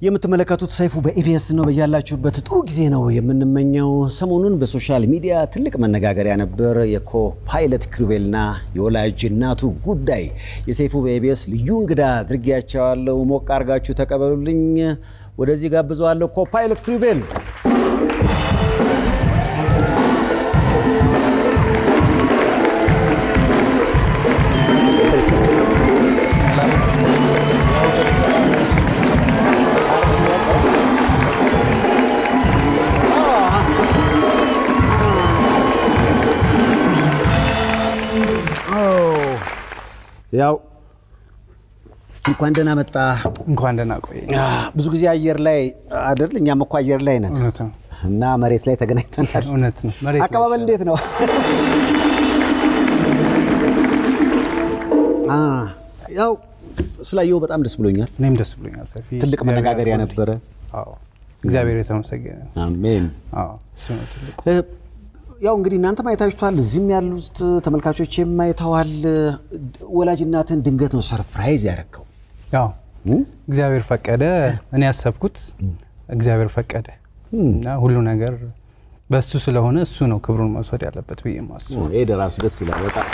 የምትመለከቱት ሰይፉ በኢቢኤስ ነው። በያላችሁበት ጥሩ ጊዜ ነው የምንመኘው። ሰሞኑን በሶሻል ሚዲያ ትልቅ መነጋገሪያ ነበር የኮ ፓይለት ኪሩቤልና የወላጅ እናቱ ጉዳይ። የሰይፉ በኢቢኤስ ልዩ እንግዳ አድርጌያቸዋለሁ። ሞቅ አድርጋችሁ ተቀበሉልኝ። ወደዚህ ጋብዘዋለሁ። ኮ ፓይለት ኪሩቤል ያው እንኳን ደህና መጣ። እንኳን ደህና ቆይ። ብዙ ጊዜ አየር ላይ አይደል? እኛም እኮ አየር ላይ ነን እውነት ነው፣ እና መሬት ላይ ተገናኝተናል። እውነት ነው። መሬት ላይ አቀባበል እንዴት ነው? አ ያው ስላየው በጣም ደስ ብሎኛል። እኔም ደስ ብሎኛል። ሰፊ ትልቅ እግዚአብሔር መነጋገሪያ ያክብርልኝ። ነበረ። አዎ እግዚአብሔር የተመሰገነ ነው። አሜን። አዎ እሱ ነው ትልቁ። እ፣ ያው እንግዲህ እናንተም አይታችኋል፣ እዚህም ያሉት ተመልካቾችም አይተዋል። ወላጅ እናትን ድንገት ነው ሰርፕራይዝ ያደረገው። ያው እግዚአብሔር ፈቀደ። እኔ ያሰብኩት እግዚአብሔር ፈቀደ እና ሁሉ ነገር በእሱ ስለሆነ እሱ ነው ክብሩን መውሰድ ያለበት ብዬ ማስብ። ይሄ ደራሱ ደስ ይላል በጣም።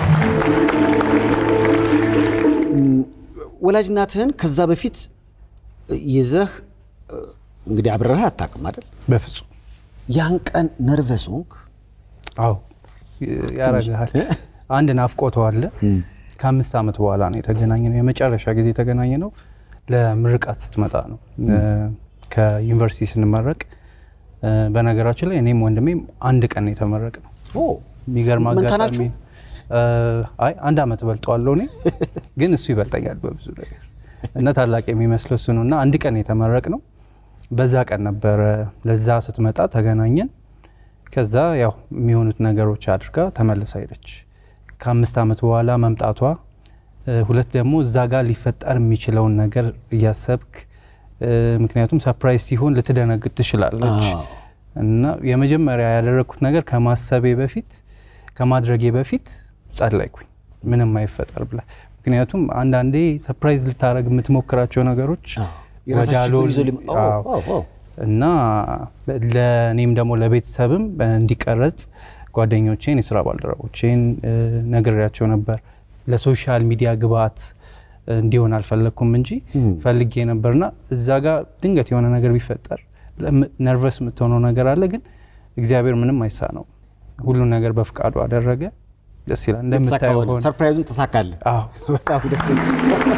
እም፣ ወላጅ እናትህን ከዛ በፊት ይዘህ እ፣ እንግዲህ አብረረህ አታውቅም አይደል? በፍጹም ያን ቀን ነርቨስ ሆንክ? አዎ ያረግሃል። አንድ ናፍቆት አለ። ከአምስት ዓመት በኋላ ነው የተገናኘ ነው። የመጨረሻ ጊዜ የተገናኘ ነው ለምርቃት ስትመጣ ነው ከዩኒቨርሲቲ ስንመረቅ። እ፣ በነገራችን ላይ እኔም ወንድሜም አንድ ቀን ነው የተመረቅ ነው። ኦ የሚገርም መንታ አጋጣሚ ናችሁ? እ፣ አይ አንድ ዓመት በልጠዋለሁ እኔ ግን እሱ ይበልጠኛል በብዙ ነገር እና ታላቅ የሚመስለው እሱ ነው እና አንድ ቀን የተመረቅ ነው። በዛ ቀን ነበረ ለዛ ስትመጣ ተገናኘን። ከዛ ያው የሚሆኑት ነገሮች አድርጋ ተመልሳ ሄደች። ከአምስት ዓመት በኋላ መምጣቷ እ፣ ሁለት ደግሞ እዛ ጋር ሊፈጠር የሚችለውን ነገር እያሰብክ እ፣ ምክንያቱም ሰርፕራይዝ ሲሆን ልትደነግጥ ትችላለች አዎ። እና የመጀመሪያ ያደረግኩት ነገር ከማሰቤ በፊት ከማድረጌ በፊት ጸለይኩኝ፣ ምንም አይፈጠር ብላ። ምክንያቱም አንዳንዴ ሰርፕራይዝ ልታደረግ የምትሞክራቸው ነገሮች የራሳቸው ወዳሎ ችግር ይዘው ሊመ- አዎ፣ አዎ። አዎ፣ አዎ። እና ለእኔም ደግሞ ለቤተሰብም እንዲቀረጽ ጓደኞቼን የስራ ባልደረቦቼን እ፣ ነግሬያቸው ነበር። ለሶሻል ሚዲያ ግብአት እንዲሆን አልፈለግኩም እንጂ ፈልጌ ነበርና እዛ ጋር ድንገት የሆነ ነገር ቢፈጠር ነርቨስ የምትሆነው ነገር አለ። ግን እግዚአብሔር ምንም አይሳ ነው። ሁሉን ነገር በፍቃዱ አደረገ። ደስ ይላል። የተሳካ እንደምታየው ሆነ። ሆነ። ሰርፕራይዙም ተሳካለ። አዎ በጣም ደስ ይላል።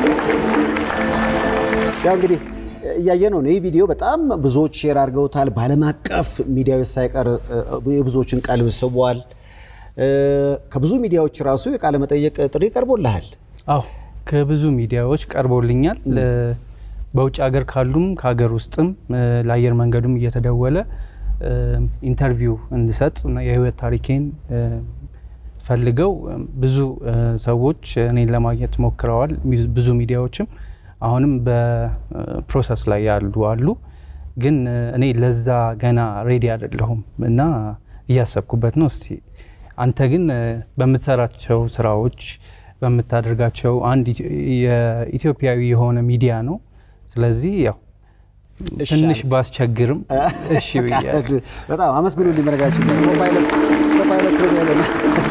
ያው እንግዲህ እያየ ነው ይህ ቪዲዮ በጣም ብዙዎች ሼር አድርገውታል። በዓለም አቀፍ ሚዲያዎች ሳይቀር እ፣ የብዙዎችን ቀልብ ስቧል። እ፣ ከብዙ ሚዲያዎች ራሱ የቃለ መጠየቅ ጥሪ ቀርቦልሃል። አዎ ከብዙ ሚዲያዎች ቀርቦልኛል። ለ- በውጭ ሀገር ካሉም ከሀገር ውስጥም እ፣ ለአየር መንገዱም እየተደወለ እ፣ ኢንተርቪው እንድሰጥ እና የህይወት ታሪኬን እ፣ ፈልገው እ፣ ብዙ እ፣ ሰዎች እኔን ለማግኘት ሞክረዋል። ሚ- ብዙ ሚዲያዎችም አሁንም በፕሮሰስ ላይ ያሉ አሉ። ግን እ፣ እኔ ለዛ ገና ሬዲ አይደለሁም እና እያሰብኩበት ነው። እስቲ አንተ ግን እ፣ በምትሰራቸው ስራዎች በምታደርጋቸው አንድ ኢትዮ- የኢትዮጵያዊ የሆነ ሚዲያ ነው። ስለዚህ ያው እሺ ትንሽ አልክ። ባስቸግርም እሺ ብያለሁ። ፈቃድ በጣም አመስግኑልኝ። በነገራችን ላይ ኮፓይለት ኮፓይለት ኪሩቤል ነው።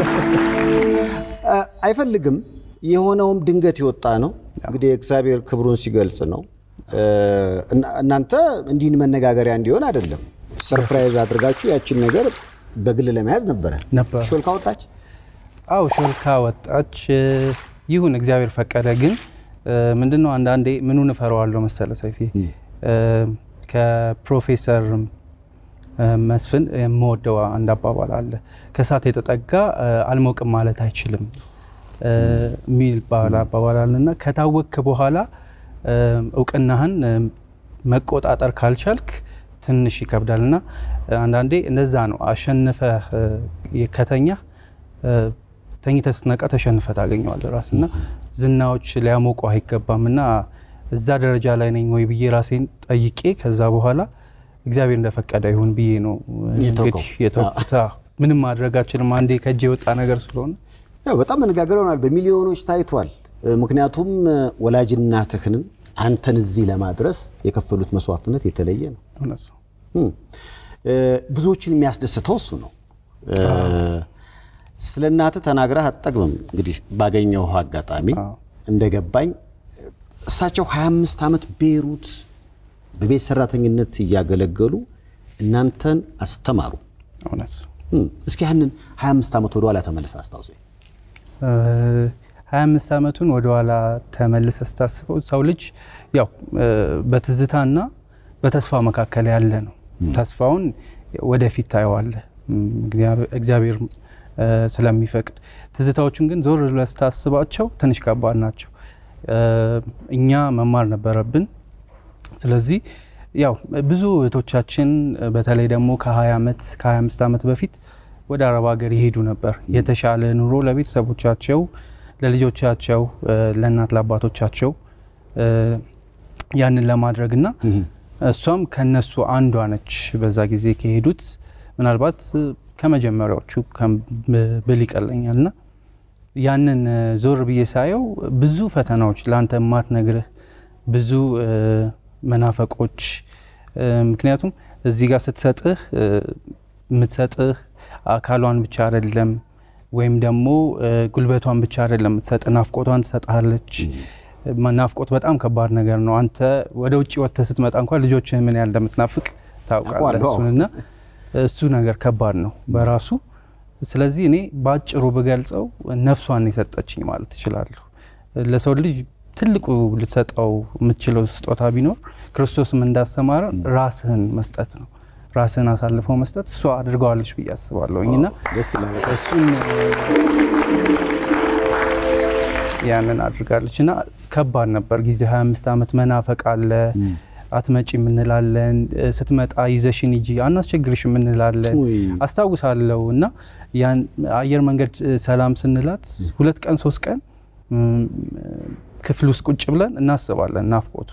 አ፣ አይፈልግም የሆነውም ድንገት የወጣ ነው። እንግዲህ እግዚአብሔር ክብሩን ሲገልጽ ነው። እ፣ እና- እናንተ እንዲህ መነጋገሪያ እንዲሆን አይደለም። ሰርፕራይዝ አድርጋችሁ ያችን ነገር በግል ለመያዝ ነበረ። ነበር ሾልካ ወጣች። አው ሾልካ ወጣች። ይሁን እግዚአብሔር ፈቀደ። ግን እ፣ ምንድነው አንዳንዴ ምኑን እፈራዋለሁ መሰለ ሰይፊ እ፣ ከፕሮፌሰር እ፣ መስፍን የምወደው አንድ አባባል አለ። ከእሳት የተጠጋ እ፣ አልሞቅም ማለት አይችልም እ፣ የሚል ባለ አባባል አለና ከታወቅክ በኋላ እ፣ እውቅናህን እ፣ መቆጣጠር ካልቻልክ ትንሽ ይከብዳል እና አንዳንዴ እንደዛ ነው። አሸንፈህ እ፣ ከተኛህ እ፣ ተኝተህ ስትነቃ ተሸንፈህ ታገኘዋለህ ራስ እና ዝናዎች ሊያሞቁ አይገባም እና እዛ ደረጃ ላይ ነኝ ወይ ብዬ ራሴን ጠይቄ ከዛ በኋላ እግዚአብሔር እንደፈቀደ ይሁን ብዬ ነው የተውከው። እንግዲህ የተውኩት። አዎ። ምንም ማድረጋችንም አንዴ ከእጅ የወጣ ነገር ስለሆነ ያው በጣም መነጋገር ይሆናል። በሚሊዮኖች ታይቷል። እ፣ ምክንያቱም እ፣ ወላጅ እናትህን አንተን እዚህ ለማድረስ የከፈሉት መስዋዕትነት የተለየ ነው። እውነት ነው። እም፣ እ፣ ብዙዎችን የሚያስደስተው እሱ ነው። እ፣ ስለ እናትህ ተናግረህ አትጠግብም። እንግዲህ ባገኘው አጋጣሚ አዎ። እንደገባኝ እሳቸው 25 ዓመት ቤይሩት በቤት ሰራተኝነት እያገለገሉ እናንተን አስተማሩ። እውነት እም፣ እስኪ ያንን 25 ዓመት ወደኋላ ተመለስ አስታውሰኝ። ሀያ አምስት ዓመቱን ወደኋላ ተመልሰ ስታስበው ሰው ልጅ ያው እ፣ በትዝታና በተስፋ መካከል ያለ ነው። ተስፋውን ወደፊት ታየዋለህ እም፣ እግዚአብሔር- እግዚአብሔር እ፣ ስለሚፈቅድ፣ ትዝታዎቹን ግን ዞር ብለህ ስታስባቸው ትንሽ ከባድ ናቸው። እ፣ እኛ መማር ነበረብን። ስለዚህ ያው ብዙ እህቶቻችን በተለይ ደግሞ ከ20 ዓመት ከ25 ዓመት በፊት ወደ አረብ ሀገር ይሄዱ ነበር። የተሻለ ኑሮ ለቤተሰቦቻቸው፣ ለልጆቻቸው፣ እ፣ ለእናት ለአባቶቻቸው እ፣ ያንን ለማድረግ እና እሷም ከነሱ አንዷ ነች። በዛ ጊዜ ከሄዱት ምናልባት እ፣ ከመጀመሪያዎቹ ከም- ብል ይቀለኛል እና ያንን እ፣ ዞር ብዬ ሳየው ብዙ ፈተናዎች ለአንተ የማትነግርህ ብዙ እ፣ መናፈቆች እ፣ ምክንያቱም እዚህ ጋር ስትሰጥህ እ፣ የምትሰጥህ አካሏን ብቻ አይደለም ወይም ደግሞ እ፣ ጉልበቷን ብቻ አይደለም የምትሰጥ ናፍቆቷን ትሰጥሃለች። ማ- ናፍቆት በጣም ከባድ ነገር ነው። አንተ ወደ ውጭ ወጥተህ ስትመጣ እንኳን ልጆችህ ምን ያህል እንደምትናፍቅ ታውቃለህ። አውቃለሁ። እሱንና እሱ ነገር ከባድ ነው በራሱ። ስለዚህ እኔ በአጭሩ ብገልጸው ነፍሷን የሰጠችኝ ማለት ትችላለሁ። ለሰው ልጅ ትልቁ ልትሰጠው የምትችለው ስጦታ ቢኖር ክርስቶስም እንዳስተማረ ራስህን መስጠት ነው። ራስህን አሳልፈው መስጠት እሷ አድርገዋለች ብዬ አስባለሁኝ እና ደስ ይላል። እሱን ያንን አድርጋለች እና ከባድ ነበር ጊዜ 25 ዓመት መናፈቅ አለ። አትመጪ የምንላለን፣ ስትመጣ ይዘሽን ሂጂ አናስቸግርሽ የምንላለን ውይ። አስታውሳለሁ። እና ያን አየር መንገድ እ፣ ሰላም ስንላት ሁለት ቀን ሶስት ቀን እም፣ ክፍል ውስጥ ቁጭ ብለን እናስባለን ናፍቆቱ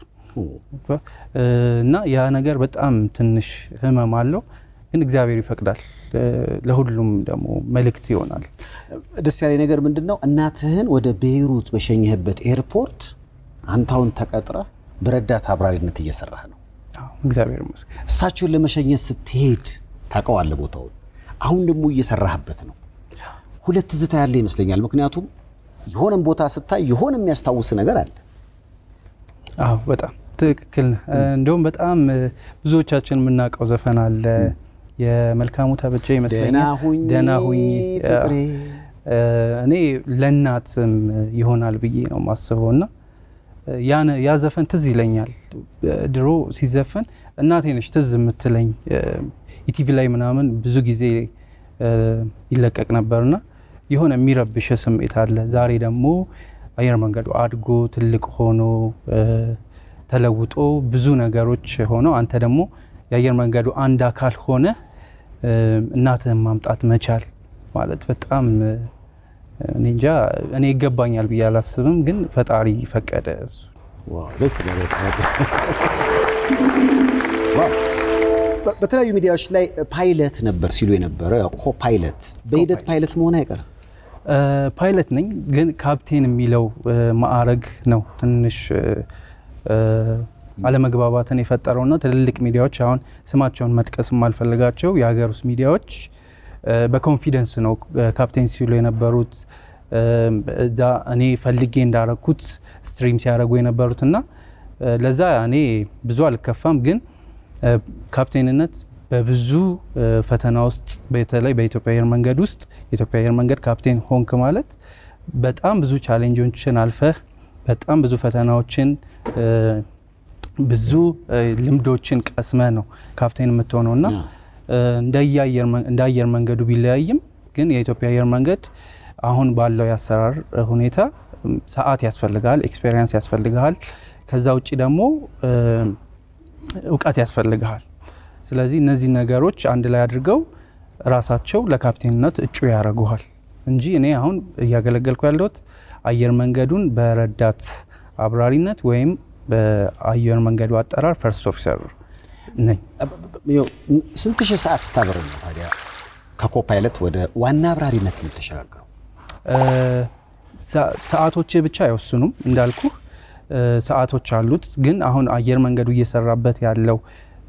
እ፣ እና ያ ነገር በጣም ትንሽ ህመም አለው፣ ግን እግዚአብሔር ይፈቅዳል። እ፣ ለሁሉም ደግሞ መልእክት ይሆናል። ደስ ያለ ነገር ምንድን ነው? እናትህን ወደ ቤይሩት በሸኘህበት ኤርፖርት አንታውን ተቀጥረህ በረዳት አብራሪነት እየሰራህ ነው። አዎ፣ እግዚአብሔር ይመስገን። እሳቸውን ለመሸኘት ስትሄድ ታውቀዋለህ ቦታውን። አሁን ደግሞ እየሰራህበት ነው። ሁለት ትዝታ ያለ ይመስለኛል። ምክንያቱም የሆነም ቦታ ስታይ የሆነ የሚያስታውስ ነገር አለ። አዎ በጣም ትክክል ነህ። እንደውም በጣም እ፣ ብዙዎቻችን የምናውቀው ዘፈን አለ የመልካሙ ተበጀ ይመስለኛል ደህና ሁኚ ደህና ሁኚ ፍቅሬ። እ፣ እኔ ለእናትም ይሆናል ብዬ ነው የማስበው እና ያን ያ ዘፈን ትዝ ይለኛል። ድሮ ሲዘፈን እናቴ ነች ትዝ የምትለኝ። ኢቲቪ ላይ ምናምን ብዙ ጊዜ እ፣ ይለቀቅ ነበርና የሆነ የሚረብሽ ስሜት አለ። ዛሬ ደግሞ አየር መንገዱ አድጎ ትልቅ ሆኖ እ፣ ተለውጦ ብዙ ነገሮች ሆነው አንተ ደግሞ የአየር መንገዱ አንድ አካል ሆነ እ፣ እናትህን ማምጣት መቻል ማለት በጣም እ፣ እኔ እንጃ እኔ ይገባኛል ብዬ አላስብም፣ ግን ፈጣሪ ፈቀደ እሱ ዋው፣ ደስ ይላል በጣም። ዋው። በ- በተለያዩ ሚዲያዎች ላይ ፓይለት ነበር ሲሉ የነበረ ኮ ፓይለት በሂደት ፓይለት መሆን አይቀርም። እ፣ ፓይለት ነኝ ግን ካፕቴን የሚለው እ፣ ማዕረግ ነው ትንሽ እ፣ እ፣ አለመግባባትን የፈጠረውና ትልልቅ ሚዲያዎች አሁን ስማቸውን መጥቀስ የማልፈልጋቸው የሀገር ውስጥ ሚዲያዎች እ፣ በኮንፊደንስ ነው እ፣ ካፕቴን ሲሉ የነበሩት እ፣ እዛ እኔ ፈልጌ እንዳረኩት ስትሪም ሲያደርጉ የነበሩትና እ፣ ለዛ እኔ ብዙ አልከፋም ግን እ፣ ካፕቴንነት በብዙ እ፣ ፈተና ውስጥ በተለይ በኢትዮጵያ አየር መንገድ ውስጥ የኢትዮጵያ አየር መንገድ ካፕቴን ሆንክ ማለት በጣም ብዙ ቻሌንጆችን አልፈህ በጣም ብዙ ፈተናዎችን እ፣ ብዙ እ፣ ልምዶችን ቀስመህ ነው ካፕቴን የምትሆነው እና እ፣ እንደየ አየር መን- እንደ አየር መንገዱ ቢለያይም ግን የኢትዮጵያ አየር መንገድ አሁን ባለው የአሰራር ሁኔታ እም፣ ሰዓት ያስፈልግሃል፣ ኤክስፔሪንስ ያስፈልግሃል። ከዛ ውጭ ደግሞ እ፣ እውቀት ያስፈልግሃል። ስለዚህ እነዚህ ነገሮች አንድ ላይ አድርገው ራሳቸው ለካፕቴንነት እጩ ያደርጉሃል እንጂ እኔ አሁን እያገለገልኩ ያለሁት አየር መንገዱን በረዳት አብራሪነት ወይም በአየር መንገዱ አጠራር ፈርስት ኦፊሰር ነኝ። ይኸው፣ ስንት ሺህ ሰዓት ስታበር ነው ታዲያ ከኮ ፓይለት ወደ ዋና አብራሪነት የምትሸጋገረው? እ፣ ሰ- ሰዓቶች ብቻ አይወስኑም እንዳልኩ ሰዓቶች አሉት። ግን አሁን አየር መንገዱ እየሰራበት ያለው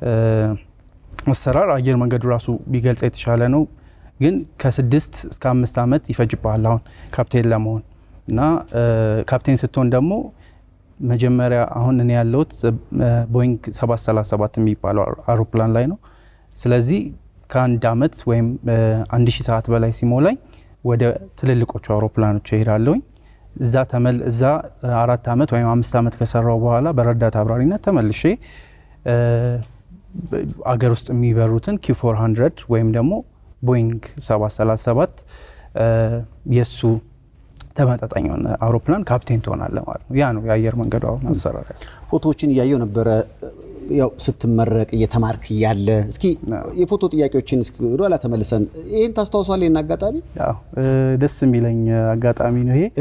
አሰራር አየር መንገዱ ራሱ ቢገልጽ የተሻለ ነው። ግን ከስድስት እስከ አምስት ዓመት ይፈጅብሃል አሁን ካፕቴን ለመሆን እና ካፕቴን ስትሆን ደግሞ መጀመሪያ አሁን እኔ ያለሁት ቦይንግ 737 የሚባለው አውሮፕላን ላይ ነው። ስለዚህ ከአንድ ዓመት ወይም አንድ ሺህ ሰዓት በላይ ሲሞላኝ ወደ ትልልቆቹ አውሮፕላኖች እሄዳለሁኝ። እዛ ተመል እዛ አራት ዓመት ወይም አምስት ዓመት ከሰራው በኋላ በረዳት አብራሪነት ተመልሼ አገር ውስጥ የሚበሩትን ኪው 400 ወይም ደግሞ ቦይንግ 737 የእሱ ተመጣጣኝ የሆነ አውሮፕላን ካፕቴን ትሆናለህ ማለት ነው። ያ ነው የአየር መንገዱ አሁን አሰራር። ፎቶዎችን እያየው ነበረ ያው ስትመረቅ እየተማርክ እያለ እስኪ የፎቶ ጥያቄዎችን እስኪ ወደኋላ ተመልሰን ይህን ታስታውሷል? ይህን አጋጣሚ ደስ የሚለኝ አጋጣሚ ነው ይሄ።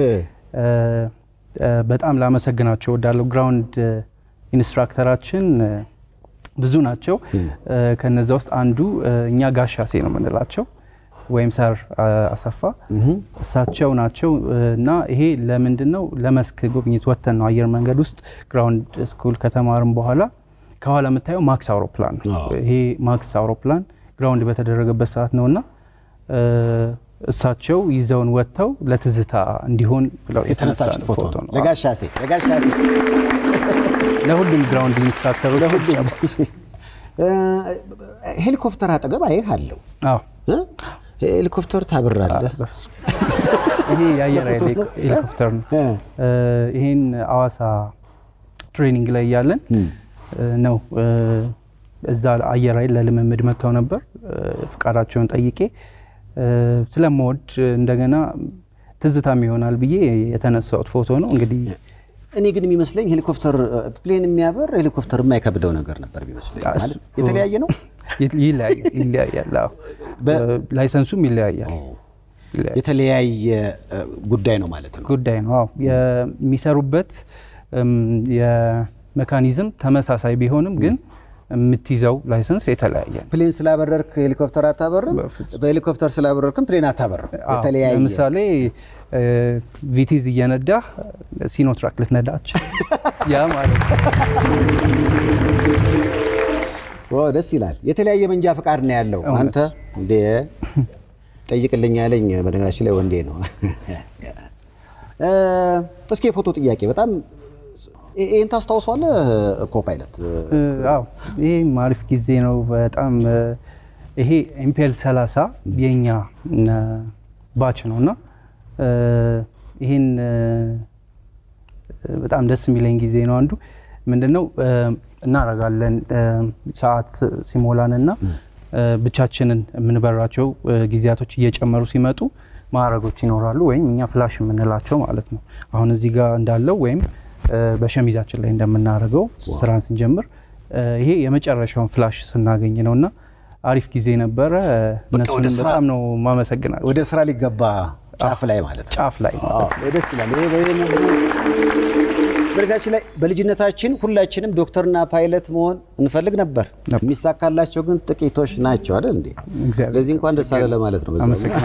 በጣም ላመሰግናቸው እወዳለሁ። ግራውንድ ኢንስትራክተራችን ብዙ ናቸው። ከነዛ ውስጥ አንዱ እኛ ጋሻሴ ነው የምንላቸው ወይም ሰር አሰፋ እሳቸው ናቸው። እና ይሄ ለምንድን ነው ለመስክ ጉብኝት ወጥተን ነው አየር መንገድ ውስጥ ግራውንድ ስኩል ከተማርን በኋላ ከኋላ የምታየው ማክስ አውሮፕላን ነው። ይሄ ማክስ አውሮፕላን ግራውንድ በተደረገበት ሰዓት ነው እና እሳቸው ይዘውን ወጥተው ለትዝታ እንዲሆን ብለው የተነሳችሁት ፎቶ ነው። ለጋሻሴ ለጋሻሴ ለሁሉም ግራውንድ ኢንስትራክተሩ ለሁሉም ሄሊኮፕተር አጠገብ አይህ አለው ሄሊኮፕተር ታብራለህ? ይሄ የአየር ኃይል ሄሊኮፕተር ነው። ይህን አዋሳ ትሬኒንግ ላይ እያለን ነው እዛ አየር ኃይል ለልምምድ መጥተው ነበር። ፍቃዳቸውን ጠይቄ ስለምወድ እንደገና ትዝታም ይሆናል ብዬ የተነሳሁት ፎቶ ነው። እንግዲህ እኔ ግን የሚመስለኝ ሄሊኮፕተር ፕሌን የሚያበር ሄሊኮፕተር የማይከብደው ነገር ነበር የሚመስለኝ። ማለት የተለያየ ነው፣ ይለያያል። ላይሰንሱም ይለያያል። የተለያየ ጉዳይ ነው ማለት ነው። ጉዳይ ነው። አዎ የሚሰሩበት የሜካኒዝም ተመሳሳይ ቢሆንም ግን የምትይዘው ላይሰንስ የተለያየ ነው። ፕሌን ስላበረርክ ሄሊኮፕተር አታበርም፣ በሄሊኮፕተር ስላበረርክም ፕሌን አታበርም። የተለያየ ለምሳሌ ቪቲዝ እየነዳ ሲኖትራክ ልትነዳች ያ ማለት ነው። ደስ ይላል። የተለያየ መንጃ ፈቃድ ነው ያለው። አንተ እንደ ጠይቅልኝ ያለኝ በነገራችን ላይ ወንዴ ነው። እስኪ የፎቶ ጥያቄ በጣም ይህን ታስታውሷለህ? ኮፓይለት አዎ፣ ይሄም አሪፍ ጊዜ ነው በጣም ይሄ ኢምፔል 30 የኛ ባች ነው እና ይህን በጣም ደስ የሚለኝ ጊዜ ነው። አንዱ ምንድነው እናረጋለን ሰዓት ሲሞላን እና ብቻችንን የምንበራቸው ጊዜያቶች እየጨመሩ ሲመጡ ማዕረጎች ይኖራሉ፣ ወይም እኛ ፍላሽ የምንላቸው ማለት ነው። አሁን እዚህ ጋር እንዳለው ወይም በሸሚዛችን ላይ እንደምናደርገው ስራን ስንጀምር ይሄ የመጨረሻውን ፍላሽ ስናገኝ ነው እና አሪፍ ጊዜ ነበረ። እነሱንም በጣም ነው ማመሰግናል። ወደ ስራ ሊገባ ጫፍ ላይ ማለት ነው። ጫፍ ላይ ደስ ይላል። በነገራችን ላይ በልጅነታችን ሁላችንም ዶክተርና ፓይለት መሆን እንፈልግ ነበር። የሚሳካላቸው ግን ጥቂቶች ናቸው አይደል እንዴ? ለዚህ እንኳን ደስ አለ ለማለት ነው።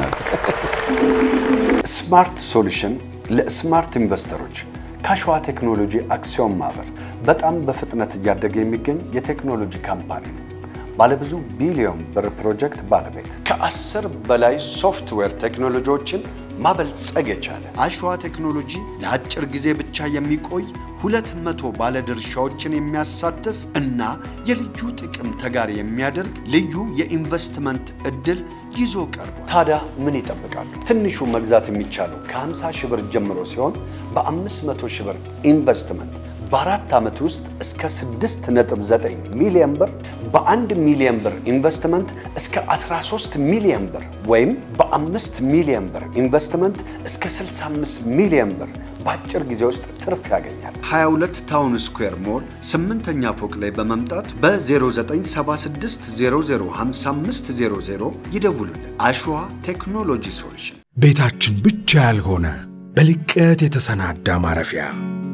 ስማርት ሶሉሽን ለስማርት ኢንቨስተሮች ከሸዋ ቴክኖሎጂ አክሲዮን ማህበር በጣም በፍጥነት እያደገ የሚገኝ የቴክኖሎጂ ካምፓኒ ነው። ባለብዙ ቢሊዮን ብር ፕሮጀክት ባለቤት ከአስር በላይ ሶፍትዌር ቴክኖሎጂዎችን ማበልጸግ የቻለ አሸዋ ቴክኖሎጂ ለአጭር ጊዜ ብቻ የሚቆይ ሁለት መቶ ባለድርሻዎችን የሚያሳትፍ እና የልዩ ጥቅም ተጋሪ የሚያደርግ ልዩ የኢንቨስትመንት እድል ይዞ ቀርቧል። ታዲያ ምን ይጠብቃሉ? ትንሹ መግዛት የሚቻለው ከ50 ሺህ ብር ጀምሮ ሲሆን በ500 ሺህ ብር ኢንቨስትመንት በአራት ዓመት ውስጥ እስከ 6.9 ሚሊዮን ብር በአንድ ሚሊዮን ብር ኢንቨስትመንት እስከ 13 ሚሊዮን ብር ወይም በአምስት ሚሊዮን ብር ኢንቨስትመንት እስከ 65 ሚሊዮን ብር በአጭር ጊዜ ውስጥ ትርፍ ያገኛል። 22 ታውን ስኩዌር ሞል ስምንተኛ ፎቅ ላይ በመምጣት በ0976 005500 ይደውሉልን። አሸዋ ቴክኖሎጂ ሶሉሽን ቤታችን ብቻ ያልሆነ በልቀት የተሰናዳ ማረፊያ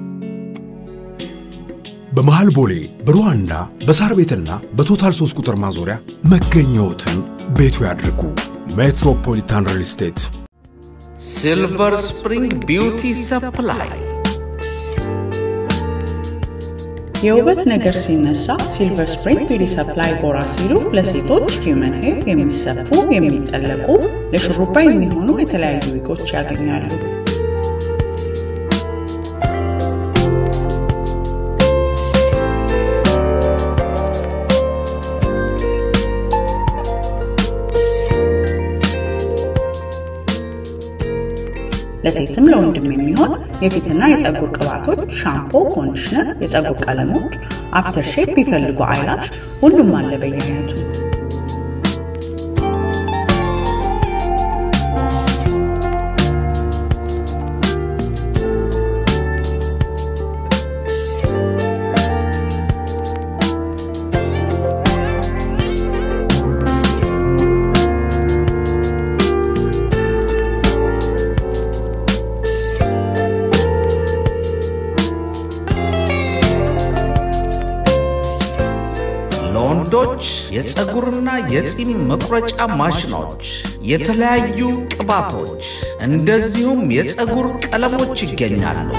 በመሃል ቦሌ በሩዋንዳ በሳር ቤትና በቶታል 3 ቁጥር ማዞሪያ መገኘዎትን ቤቱ ያድርጉ። ሜትሮፖሊታን ሪል ስቴት ሲልቨር ስፕሪንግ ቢውቲ ሰፕላይ የውበት ነገር ሲነሳ ሲልቨር ስፕሪንግ ቢዩቲ ሰፕላይ ጎራ ሲሉ ለሴቶች ሂውመን ሄር የሚሰፉ የሚጠለቁ ለሹሩባ የሚሆኑ የተለያዩ ዊጎች ያገኛሉ። ለሴትም ለወንድም የሚሆን የፊትና የፀጉር ቅባቶች፣ ሻምፖ፣ ኮንዲሽነር፣ የፀጉር ቀለሞች፣ አፍተር ሼፕ ቢፈልጉ አይላሽ፣ ሁሉም አለ በየአይነቱ። ለወንዶች የፀጉርና የፂም መቁረጫ ማሽኖች፣ የተለያዩ ቅባቶች፣ እንደዚሁም የፀጉር ቀለሞች ይገኛሉ።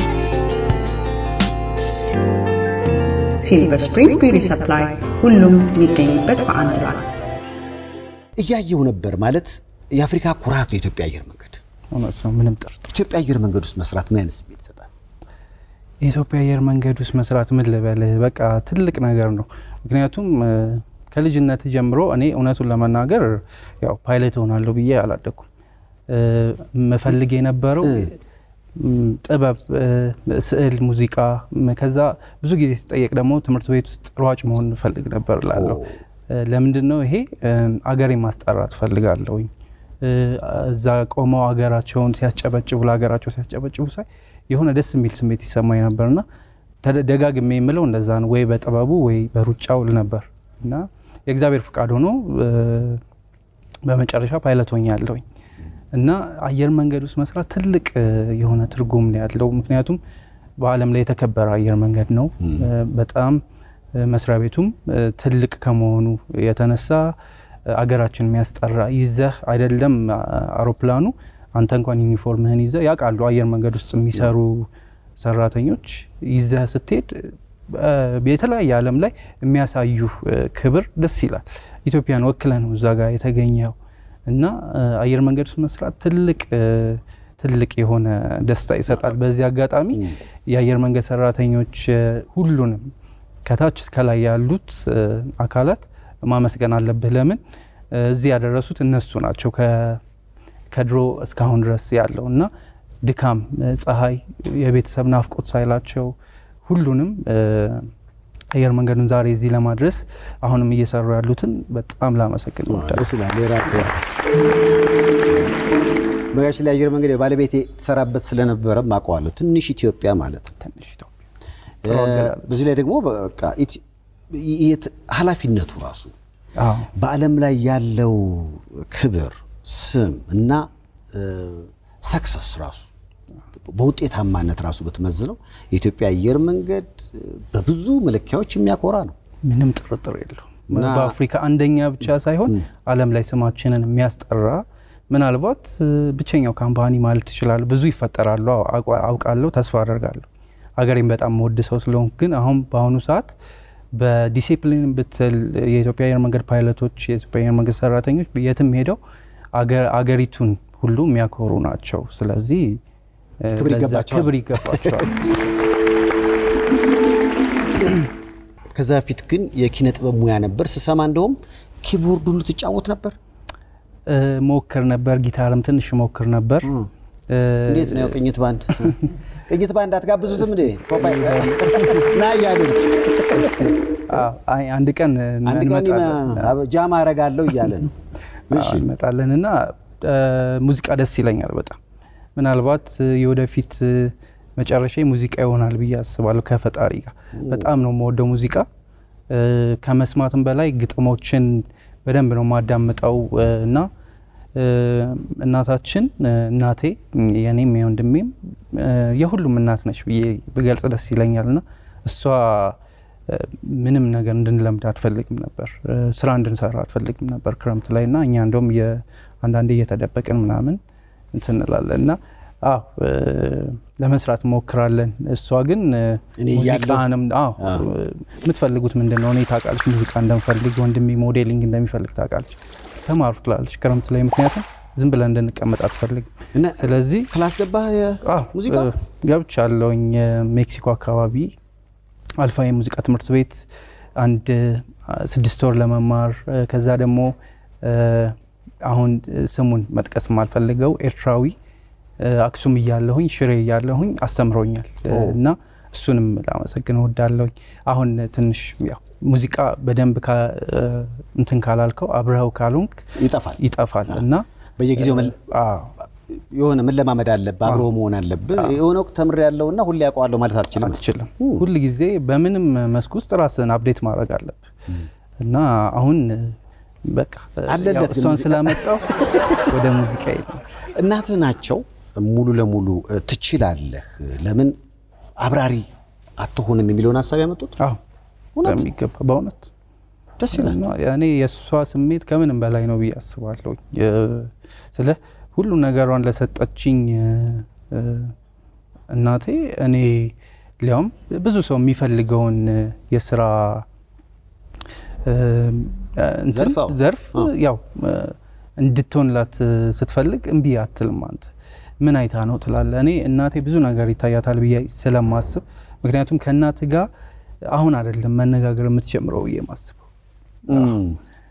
ሲልቨር ስፕሪንግ ቢዩቲ ሰፕላይ ሁሉም የሚገኝበት በአንድ ላይ እያየው ነበር ማለት የአፍሪካ ኩራት ነው የኢትዮጵያ አየር መንገድ። እውነት ነው፣ ምንም ጥርጥር ኢትዮጵያ አየር መንገድ ውስጥ መስራት ምን አይነት ስሜት ይሰጣል? የኢትዮጵያ አየር መንገድ ውስጥ መስራት ምን ልበልህ፣ በቃ ትልቅ ነገር ነው። ምክንያቱም እ፣ ከልጅነት ጀምሮ እኔ እውነቱን ለመናገር ያው ፓይለት እሆናለሁ ብዬ አላደኩም። እ፣ መፈልግ የነበረው ም፣ ጥበብ፣ እ፣ ስዕል፣ ሙዚቃ ም፣ ከዛ ብዙ ጊዜ ሲጠየቅ ደግሞ ትምህርት ቤት ውስጥ ሯጭ መሆን እፈልግ ነበር ላለው ለምንድን ነው ይሄ እ፣ አገሬን ማስጠራት እፈልጋለሁኝ። እ፣ እዛ ቆመው አገራቸውን ሲያስጨበጭቡ ለሀገራቸው ሲያስጨበጭቡ ሳይ የሆነ ደስ የሚል ስሜት ይሰማኝ ነበርና ተደ- ደጋግሜ የምለው እንደዛ ነው፣ ወይ በጥበቡ ወይ በሩጫው ል ነበር እና የእግዚአብሔር ፍቃድ ሆኖ እ፣ በመጨረሻ ፓይለት ሆኛለሁኝ እና አየር መንገድ ውስጥ መስራት ትልቅ እ፣ የሆነ ትርጉም ነው ያለው። ምክንያቱም በዓለም ላይ የተከበረ አየር መንገድ ነው። እ፣ በጣም እ፣ መስሪያ ቤቱም እ፣ ትልቅ ከመሆኑ የተነሳ እ፣ አገራችን የሚያስጠራ ይዘህ አይደለም አ- አውሮፕላኑ አንተ እንኳን ዩኒፎርምህን ይዘህ ያውቃሉ አየር መንገድ ውስጥ የሚሰሩ ሰራተኞች ይዘህ ስትሄድ እ፣ የተለያየ ዓለም ላይ የሚያሳዩ ክብር ደስ ይላል። ኢትዮጵያን ወክለ ነው እዛ ጋር የተገኘው እና እ፣ አየር መንገድ ውስጥ መስራት ትልቅ እ፣ ትልቅ የሆነ ደስታ ይሰጣል። በዚህ አጋጣሚ የአየር መንገድ ሰራተኞች እ፣ ሁሉንም ከታች እስከ ላይ ያሉት እ፣ አካላት ማመስገን አለብህ። ለምን እ፣ እዚህ ያደረሱት እነሱ ናቸው ከ- ከድሮ እስካሁን ድረስ ያለው እና ድካም፣ እ፣ ፀሐይ፣ የቤተሰብ ናፍቆት ሳይላቸው ሁሉንም እ፣ አየር መንገዱን ዛሬ እዚህ ለማድረስ አሁንም እየሰሩ ያሉትን በጣም ላመሰግን እወዳለሁ። ደስ ይላል። የራስ መጋሽ ላይ አየር መንገድ ባለቤቴ ትሰራበት ስለነበረ አውቀዋለሁ። ትንሽ ኢትዮጵያ ማለት ነው። ትንሽ ኢትዮጵያ እ፣ በዚህ ላይ ደግሞ በቃ ኢት- የት- ኃላፊነቱ ራሱ አዎ በዓለም ላይ ያለው ክብር ስም እና ሰክሰስ ራሱ በውጤታማነት ራሱ ብትመዝነው የኢትዮጵያ አየር መንገድ እ፣ በብዙ መለኪያዎች የሚያኮራ ነው። ምንም ጥርጥር የለው። እና- በአፍሪካ አንደኛ ብቻ ሳይሆን ዓለም ላይ ስማችንን የሚያስጠራ ምናልባት እ፣ ብቸኛው ካምፓኒ ማለት ይችላል። ብዙ ይፈጠራሉ አው- አውቃ- አውቃለሁ፣ ተስፋ አደርጋለሁ። አገሬን በጣም መወድ ሰው ስለሆንኩ ግን አሁን በአሁኑ ሰዓት በዲሲፕሊን ብትል የኢትዮጵያ አየር መንገድ ፓይለቶች፣ የኢትዮጵያ አየር መንገድ ሰራተኞች የትም ሄደው አገ- አገሪቱን ሁሉ የሚያኮሩ ናቸው። ስለዚህ እ፣ ክብር ለዛ ይገባቸዋል። ክብር ይገባቸዋል። ከዛ በፊት ግን የኪነ ጥበብ ሙያ ነበር ስሰማ፣ እንደውም ኪቦርድ ሁሉ ትጫወት ነበር። እ፣ ሞክር ነበር፣ ጊታርም ትንሽ ሞክር ነበር። እ፣ እንዴት ነው ያው ቅኝት ባንድ ቅኝት ባንድ አትጋብዙትም እንዴ? ፖፓይ ና እያሉ አዎ፣ አይ፣ አንድ ቀን አንድ ቀን እንመጣለን። ጃማ አረጋለሁ እያለ ነው። እሺ አዎ፣ እንመጣለን እና እ፣ ሙዚቃ ደስ ይለኛል በጣም ምናልባት እ፣ የወደፊት እ፣ መጨረሻ ሙዚቃ ይሆናል ብዬ አስባለሁ ከፈጣሪ ጋር በጣም ነው የምወደው ሙዚቃ እ፣ ከመስማትም በላይ ግጥሞችን በደንብ ነው የማዳምጠው እ፣ እና እ፣ እናታችን እ፣ እናቴ የኔም የወንድሜም እ፣ የሁሉም እናት ነች ብዬ ብገልጽ ደስ ይለኛል እና እሷ እ፣ ምንም ነገር እንድንለምድ አትፈልግም ነበር። እ፣ ስራ እንድንሰራ አትፈልግም ነበር ክረምት ላይ እና እኛ እንደውም የ- አንዳንዴ እየተደበቅን ምናምን እንትን እንላለን እና አዎ እ፣ ለመስራት ሞክራለን። እሷ ግን እ፣ እኔ እያለሁ- ሙዚቃንም አዎ የምትፈልጉት ምንድን ነው? እኔ ታውቃለች ሙዚቃ እንደምፈልግ፣ ወንድሜ ሞዴሊንግ እንደሚፈልግ ታውቃለች። ተማሩ ትላለች ክረምት ላይ ምክንያቱም ዝም ብለን እንድንቀመጥ አትፈልግም። እና ስለዚህ ክላስ ገባህ አዎ፣ ሙዚቃ እ፣ ገብቻለሁኝ እ፣ ሜክሲኮ አካባቢ አልፋ የሙዚቃ ትምህርት ቤት አንድ እ፣ ስድስት ወር ለመማር እ፣ ከዛ ደግሞ እ፣ አሁን እ፣ ስሙን መጥቀስ የማልፈልገው ኤርትራዊ እ፣ አክሱም እያለሁኝ ሽሬ እያለሁኝ አስተምሮኛል እ፣ እና እሱንም ላመሰግን እወዳለሁኝ። አሁን ትንሽ ያው ሙዚቃ በደንብ ካ- እ፣ እንትን ካላልከው አብረኸው ካልሆንክ ይጠፋል። ይጠፋል እና በየጊዜው መለ- አዎ የሆነ መለማመድ አለብህ፣ አብሮ መሆን አለብህ። የሆነ ወቅት ተምሬ ያለውና ሁሌ ያውቀዋለሁ ማለት አትችልም። አትችልም። ሁል ጊዜ በምንም መስክ ውስጥ ራስን አፕዴት ማድረግ አለብህ እና አሁን በቃ አለለት ያው ግን እሷን ሙዚቃ። ስላመጣው ወደ ሙዚቃ የለም። እናትህ ናቸው ሙሉ ለሙሉ እ፣ ትችላለህ፣ ለምን አብራሪ አትሆንም የሚለውን ሀሳብ ያመጡት አዎ እውነት? በሚገባ በእውነት ደስ ይላል። እና እኔ የእሷ ስሜት ከምንም በላይ ነው ብዬ አስባለሁ። ስለ ሁሉ ነገሯን ለሰጠችኝ እ፣ እ፣ እናቴ እኔ ሊያውም ብዙ ሰው የሚፈልገውን እ፣ የስራ እ፣ እንትን ዘርፍ አዎ። ዘርፍ አዎ። ያው እ፣ እንድትሆንላት እ፣ ስትፈልግ እምቢ አትልም። አንተ ምን አይታ ነው ትላለ። እኔ እናቴ ብዙ ነገር ይታያታል ብዬ ስለማስብ ምክንያቱም ከእናት ጋር አሁን አይደለም መነጋገር የምትጀምረው ብዬ ማስበው እም፣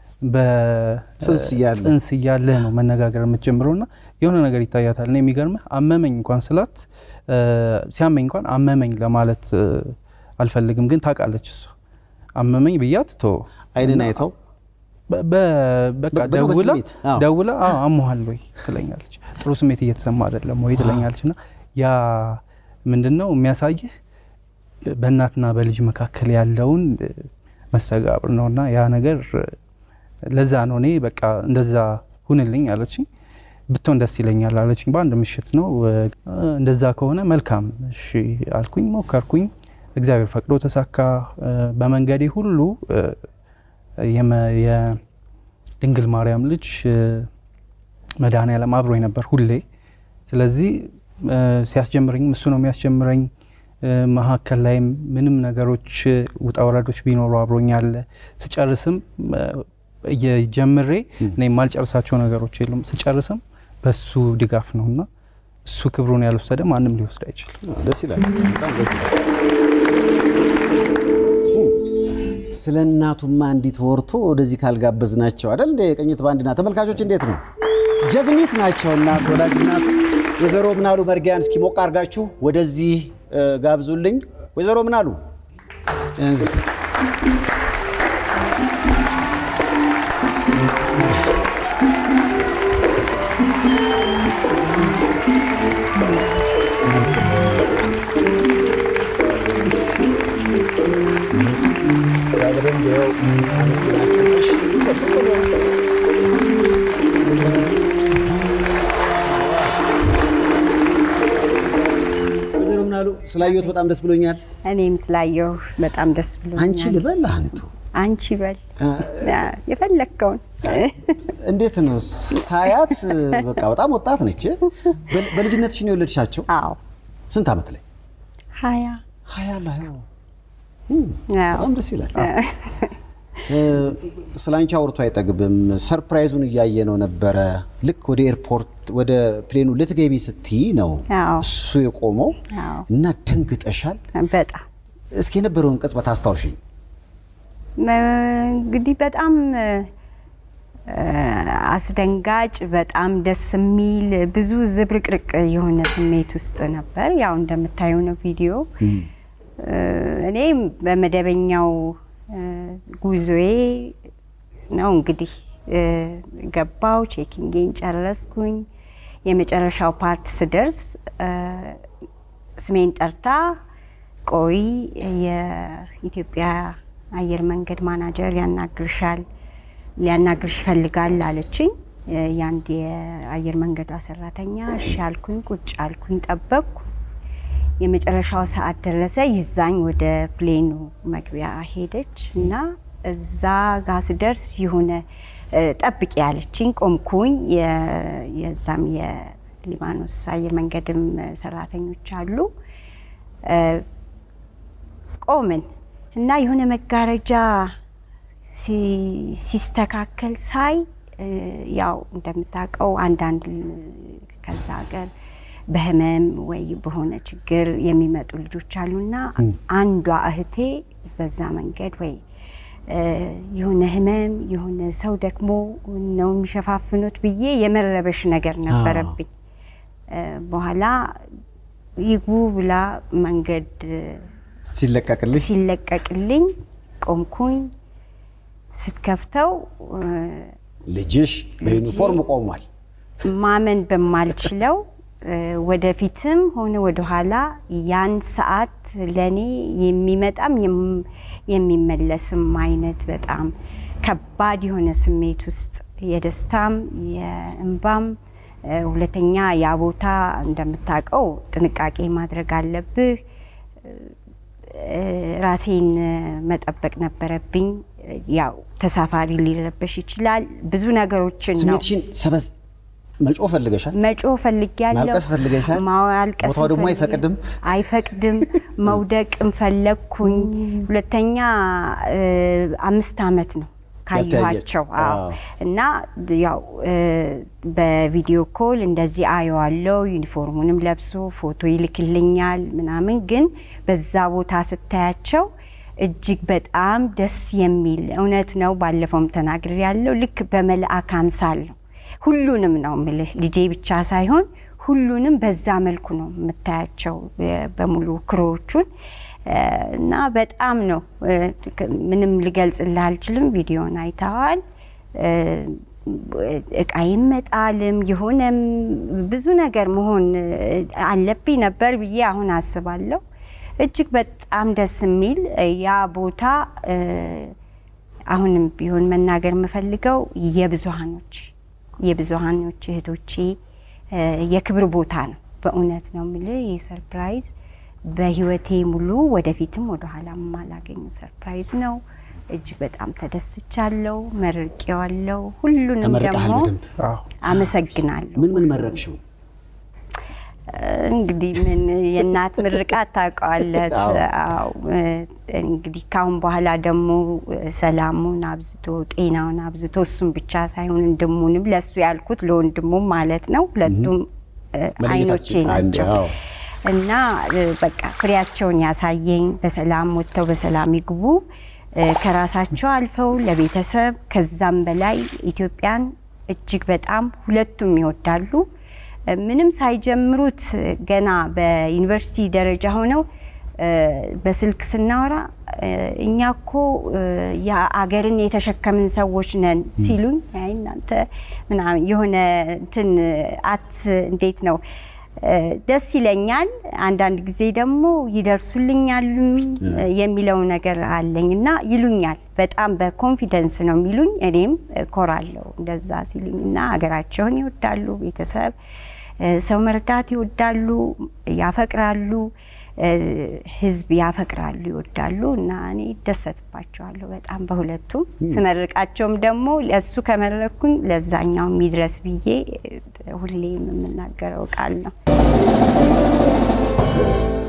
ጽንስ እያለ። በጽንስ እያለ ነው መነጋገር የምትጀምረው እና የሆነ ነገር ይታያታል። እኔ የሚገርምህ አመመኝ እንኳን ስላት እ፣ ሲያመኝ እንኳን አመመኝ ለማለት እ፣ አልፈልግም፣ ግን ታውቃለች እሷ አመመኝ ብያት ቶ አይንን አይተው በ- በ- በቃ በ- በ- ደውላ በስሜት፣ አዎ። ደውላ አዎ አሞሃል ወይ ትለኛለች። ጥሩ ስሜት እየተሰማ አይደለም ወይ ትለኛለች። እና ያ ምንድን ነው የሚያሳይህ በእናትና በልጅ መካከል ያለውን እ፣ መስተጋብር ነው እና ያ ነገር እ፣ ለዛ ነው እኔ በቃ እንደዛ ሁንልኝ አለችኝ። ብትሆን ደስ ይለኛል አለችኝ። በአንድ ምሽት ነው እ፣ እንደዛ ከሆነ መልካም እሺ አልኩኝ፣ ሞከርኩኝ። እግዚአብሔር ፈቅዶ ተሳካ። እ፣ በመንገዴ ሁሉ እ፣ የመ- የድንግል ማርያም ልጅ እ፣ መድኃኔዓለም አብሮኝ ነበር ሁሌ። ስለዚህ እ፣ ሲያስጀምረኝም እሱ ነው የሚያስጀምረኝ። እ፣ መሀከል ላይም ምንም ነገሮች እ፣ ውጣ ወረዶች ቢኖሩ አብሮኝ አለ። ስጨርስም እ፣ እየጀምሬ እኔ የማልጨርሳቸው ነገሮች የሉም። ስጨርስም በሱ ድጋፍ ነው እና እሱ ክብሩን ያልወሰደ ማንም ሊወስድ አይችልም። ደስ ይላል። በጣም ደስ ይላል። ስለ እናቱማ እንዲት ወርቶ ወደዚህ ካልጋበዝ ናቸው አይደል እንደ የቅኝት ባንድና ተመልካቾች እንዴት ነው? ጀግኒት ናቸው እናት ወላጅ እናት ወይዘሮ ምናሉ መርጊያን እስኪ ሞቅ አድርጋችሁ ወደዚህ እ፣ ጋብዙልኝ። ወይዘሮ ምናሉ እዚህ ወይዘሮ ምናሉ ስላየሁት በጣም ደስ ብሎኛል። እኔም ስላየሁ በጣም ደስ ብሎኛል። አንቺ ልበል አንቱ አንቺ በል የፈለግከውን። እንዴት ነው ሳያት በቃ በጣም ወጣት ነች። በ- በልጅነትሽ ነው የወለድሻቸው? አዎ ስንት ዓመት ላይ? ሀያ ሀያ ላይ አዎ። በጣም ደስ ይላል። እ፣ ስለ አንቺ አውርቶ አይጠግብም። ሰርፕራይዙን እያየ ነው ነበረ። ልክ ወደ ኤርፖርት ወደ ፕሌኑ ልትገቢ ስትይ ነው አዎ። እሱ የቆመው አዎ። እና ደንግጠሻል። በጣም እስኪ የነበረውን ቅጽበት አስታውሽኝ። እንግዲህ በጣም እ፣ አስደንጋጭ በጣም ደስ የሚል ብዙ ዝብርቅርቅ የሆነ ስሜት ውስጥ ነበር። ያው እንደምታየው ነው ቪዲዮ። እ፣ እኔ በመደበኛው እ፣ ጉዞዬ ነው እንግዲህ እ፣ ገባው ቼኪንጌን ጨረስኩኝ። የመጨረሻው ፓርት ስደርስ እ፣ ስሜን ጠርታ ቆይ የኢትዮጵያ አየር መንገድ ማናጀር ያናግርሻል ሊያናግርሽ ይፈልጋል አለችኝ። እ፣ የአንድ የአየር መንገዷ ሰራተኛ እሺ አልኩኝ። ቁጭ አልኩኝ፣ ጠበቅኩ። የመጨረሻው ሰዓት ደረሰ። ይዛኝ ወደ ፕሌኑ መግቢያ ሄደች እና እዛ ጋ ስደርስ የሆነ እ፣ ጠብቂ ያለችኝ ቆምኩኝ። የ- የዛም ሊባኖስ አየር መንገድም ሰራተኞች አሉ። ቆምን እና የሆነ መጋረጃ ሲስተካከል ሳይ ያው እንደምታውቀው አንዳንድ ከዛ ሀገር በህመም ወይ በሆነ ችግር የሚመጡ ልጆች አሉና አንዷ እህቴ በዛ መንገድ ወይ የሆነ ህመም የሆነ ሰው ደግሞ ነው የሚሸፋፍኑት ብዬ የመረበሽ ነገር ነበረብኝ። በኋላ ይግቡ ብላ መንገድ ሲለቀቅልኝ ሲለቀቅልኝ ቆምኩኝ። ስትከፍተው ልጅሽ በዩኒፎርም ቆሟል። ማመን በማልችለው ወደፊትም ሆነ ወደኋላ ያን ሰዓት ለእኔ የሚመጣም የሚመለስም አይነት በጣም ከባድ የሆነ ስሜት ውስጥ የደስታም የእንባም ሁለተኛ ያ ቦታ እንደምታውቀው ጥንቃቄ ማድረግ አለብህ። ራሴን መጠበቅ ነበረብኝ። ያው ተሳፋሪ ሊረበሽ ይችላል። ብዙ ነገሮችን ነው ስሜትሽን ሰበዝ መጮህ ፈልገሻል? መጮህ ፈልጊያለሁ። ማልቀስ ፈልገሻል? ማልቀስ ቦታው ደግሞ ፈልግ- አይፈቅድም? አይፈቅድም። መውደቅም ፈለግኩኝ። ሁለተኛ እ፣ አምስት አመት ነው ካየኋቸው። ያልተያየ- አዎ አዎ። እና ያው እ፣ በቪዲዮ ኮል እንደዚህ አየዋለው። ዩኒፎርሙንም ለብሶ ፎቶ ይልክልኛል ምናምን። ግን በዛ ቦታ ስታያቸው እጅግ በጣም ደስ የሚል እውነት ነው። ባለፈውም ተናግሬ ያለው ልክ በመልአክ አምሳል ነው። ሁሉንም ነው ምልህ ልጄ ብቻ ሳይሆን ሁሉንም በዛ መልኩ ነው የምታያቸው የ- በሙሉ ክሮዎቹን እ፣ እና በጣም ነው እ፣ ምንም ልገልጽልህ አልችልም። ቪዲዮን አይተዋል። እ፣ እቃ ይመጣልም የሆነም ብዙ ነገር መሆን እ፣ አለብኝ ነበር ብዬ አሁን አስባለሁ። እጅግ በጣም ደስ የሚል እ፣ ያ ቦታ እ፣ አሁንም ቢሆን መናገር የምፈልገው የብዙሃኖች የብዙሃኖች እህቶቼ እ፣ የክብር ቦታ ነው። በእውነት ነው የምልህ ይህ ሰርፕራይዝ በህይወቴ ሙሉ ወደፊትም ወደኋላ የማላገኙ ሰርፕራይዝ ነው። እጅግ በጣም ተደስቻለሁ። መርቄዋለሁ። ሁሉንም ተመርቀሃል ደግሞ በደንብ? አመሰግናለሁ። ምን ምን መረቅሽው? እንግዲህ ምን የእናት ምርቃት ታውቀዋለህ። አዎ። አዎ፣ እ፣ እንግዲህ ካሁን በኋላ ደግሞ እ፣ ሰላሙን አብዝቶ ጤናውን አብዝቶ እሱም ብቻ ሳይሆን ወንድሙንም ለእሱ ያልኩት ለወንድሙም ማለት ነው። ሁለቱም እ፣ አይኖቼ መለየታችን አንድ፣ ናቸው አዎ። እና እ፣ በቃ ፍሬያቸውን ያሳየኝ በሰላም ወጥተው በሰላም ይግቡ እ፣ ከራሳቸው አልፈው ለቤተሰብ ከዛም በላይ ኢትዮጵያን እጅግ በጣም ሁለቱም ይወዳሉ። እ፣ ምንም ሳይጀምሩት እ፣ ገና በዩኒቨርሲቲ ደረጃ ሆነው እ፣ በስልክ ስናወራ እ፣ እኛ እኮ እ፣ የአገርን የተሸከምን ሰዎች ነን ሲሉኝ አይ እናንተ ምናምን የሆነ እንትን አት እንዴት ነው እ፣ ደስ ይለኛል። አንዳንድ ጊዜ ደግሞ ይደርሱልኛል የሚለው ነገር አለኝ እና ይሉኛል። በጣም በኮንፊደንስ ነው የሚሉኝ። እኔም ኮራለሁ እንደዛ ሲሉኝ እና ሀገራቸውን ይወዳሉ፣ ቤተሰብ እ፣ ሰው መርዳት ይወዳሉ፣ ያፈቅራሉ፣ እ፣ ሕዝብ ያፈቅራሉ፣ ይወዳሉ እና እኔ ይደሰትባቸዋለሁ በጣም በሁለቱም። ስመርቃቸውም ደግሞ ለእሱ ከመረኩኝ ለዛኛው የሚድረስ ብዬ እ፣ ሁሌም የምናገረው ቃል ነው።